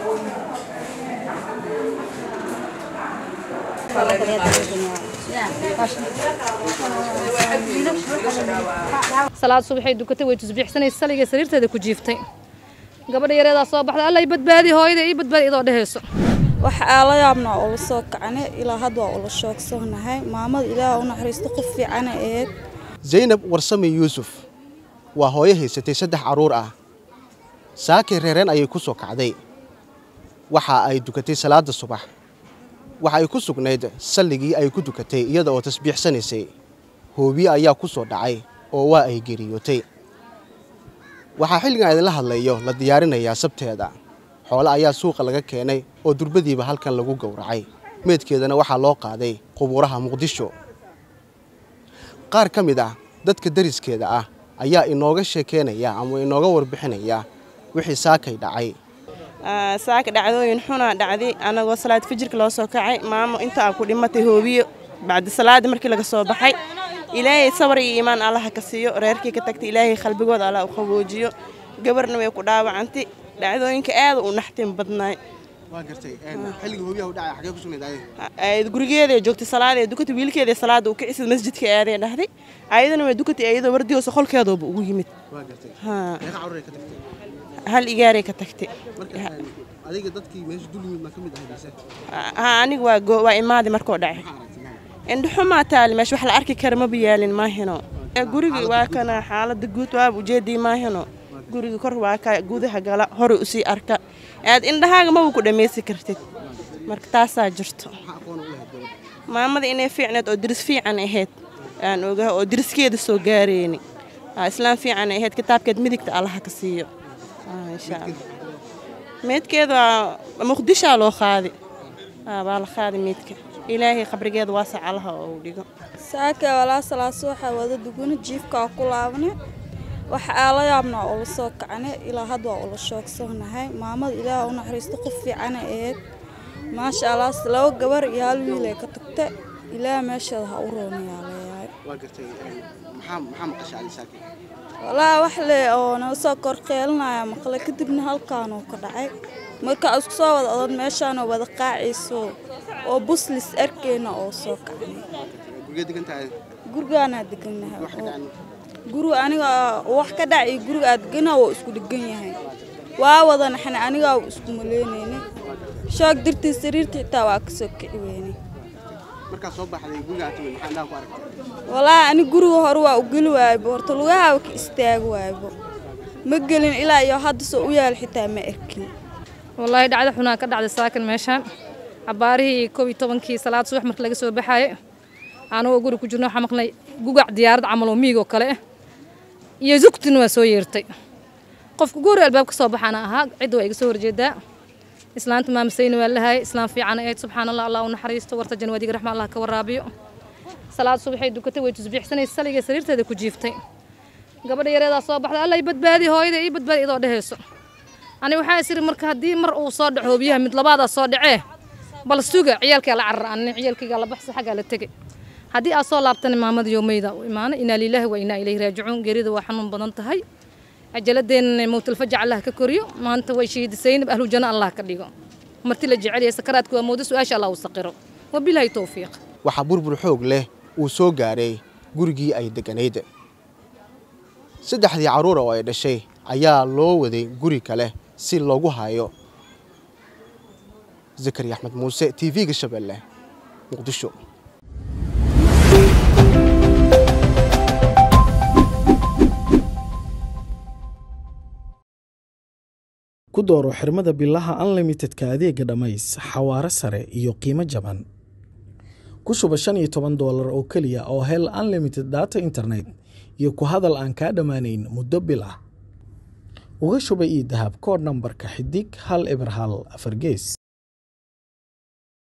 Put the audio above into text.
salaad subaxay dukatay way tusbiixsanaysa saligay sariirteeda ku jiiftay gabadha yareedaa soo baxday alla i badbaadi hooyada ii badbaadi idoo dhehayso wax aala yaabnaa ula soo kacne ilaa hadda waa ula shoogsanahay maamada ilaah u naxariisto qof fiicana eed zaynab warsame yuusuf waa hooyo haysatay saddex carruur ah saakay reereen ayay ku soo kacday waxa ay dukatay salaadda subax waxa ay ku sugnayd salligii ay ku dukatay iyada oo tasbiixsanaysay hoobiye ayaa ku soo dhacay oo waa ay geeriyootay waxaa xilligan idinla hadlayo la diyaarinayaa sabteeda xoole ayaa suuqa laga keenay oo durbadiiba halkan lagu gowracay meedkeedana waxaa loo qaaday qubuuraha muqdisho qaar ka mid ah dadka dariskeeda ah ayaa inooga sheekeynaya ama inooga warbixinaya wixii saakay dhacay saaka dhacdooyin xunaa dhacday anagoo salaad fijirka loo soo kacay maamo intaa ku dhimatay hoobiyo bacdi salaada markii laga soo baxay ilaahay sabar iyo iimaan allaha ka siiyo reerkii ka tagtay ilaahay qalbigooda allah u qaboojiyo gabarna way ku dhaawacantay dhacdooyinka aada u naxtin badnaay gurigeeday joogtay salaadee dukatay wiilkeeda salaada uu kicisad masjidka aadee dhahday ayadana way dukatay ayadoo wardiyoosa qolkeedooba ugu yimid hal igaaray ka tagtay aniga waa imaadi markoo dhacay indhaxumaa taali meesha wax la arki kara maba yaalin maahino gurigi waa kana xaalada guud waaba ujeedii maahino guriga kor waa ka gudaha gala hore usii arka aad indhahaaga maba ku dhammaysi kartid marka taasaa jirto maamada inay fiicneed oo diris fiican ahayd aan ogaha oo diriskeeda soo gaareyni islaam fiican ahayd kitaabkeed midigta allaha ka siiyo insha allah meedkeeda muqdishaa loo qaadi waa la qaadi meedka ilaahay qabrigeeda waasac allaha oo dhigo saaka walaa salaaso waxaa wada duguna jiifkaa ku laabne wax aala yaabnaa ula soo kacne ilaa hadda waa ula shoogsanahay maamada ilaah u naxariisto qof fiicana eed maasha allah laba gabar iyo hal wiilay ka tagta ilaah meesheeda ha u roonayaa leeyahay walaa wax le oo naga soo korqeelinaya maqle kadibna halkaanuu ka dhacay markaa isku soo wada odad meeshaanoo wada qaacayso oo buslis arkeyna oo soo kacnay gurigaanaa degannahay guriga aniga wax ka dhac iyo guriga aad deganaa waa isku dhegan yahay waa wada naxna anigaa isku maleynayna shoog dirtii sariirta xitaa waa ka soo kici weynay walaa ani guriga hore waa u geli waaybo horta lugahaaba ka istaagi waaybo ma gelin ilaa iyo hadda soo u yaal xitaa ma arkin wallaahi dhacdo xunaa ka dhacday saakan meeshaan cabaarihii koob iyo tobankii salaad subax marka laga soo baxaaye anagoo guri ku jirno waxaa maqnay gugac diyaarad camal oo miig oo kale ah iyo zugtin waa soo yeertay qofka goori albaab ka soo baxaana ahaa cidda waa iga soo horjeedaa islaanta maamasayni waa lahay islaam fiican ahayd subxaan allah allah u naxariisto warta janwaadiga raxma allah ka waraabiyo salaad subaxay dukatay way tusbiixsanaysa saligay sariirteeda ku jiiftay gabadha yareedaa soo baxday alla i badbaadi hooyada ii badbaadi idoo dhehayso ani waxaa isiri marka haddii mar uu soo dhaco hoobiyaha mid labaadaa soo dhacee bal suga ciyaalkaa la carar ani ciyaalkaygaa la baxsa xaggaa la tegay haddii aad soo laabtana maamada yoomeyda u imaanay inaa lilaahi wa inaa ilayhi raajicuun geerida waa xanuun badan tahay cajaladeenna mowtalfajac allah ka koriyo maanta way shahiidisaynab ahlu janno allah ka dhigo marti la jecelyahay sakaraadka waa moodo su-aasha allah u saqiro wabilaahi towfiiq waxaa burbur xoog leh uu soo gaaray gurigii ay degganayd saddexdii carruura oo ay dhashay ayaa loo waday guri kale si loogu hayo zakari axmed muuse t v-ga shabeelle muqdisho ku dooro xirmada bilaha unlimitedka adeega dhammays xawaare sare iyo qiimo jaban ku shuba shan iyo toban doolar oo keliya oo hel unlimited data internet iyo ku hadal aan kaa dhammaanayn muddo bil ah uga shuba io dahab koodh nambarka xidig hal eber hal afar gees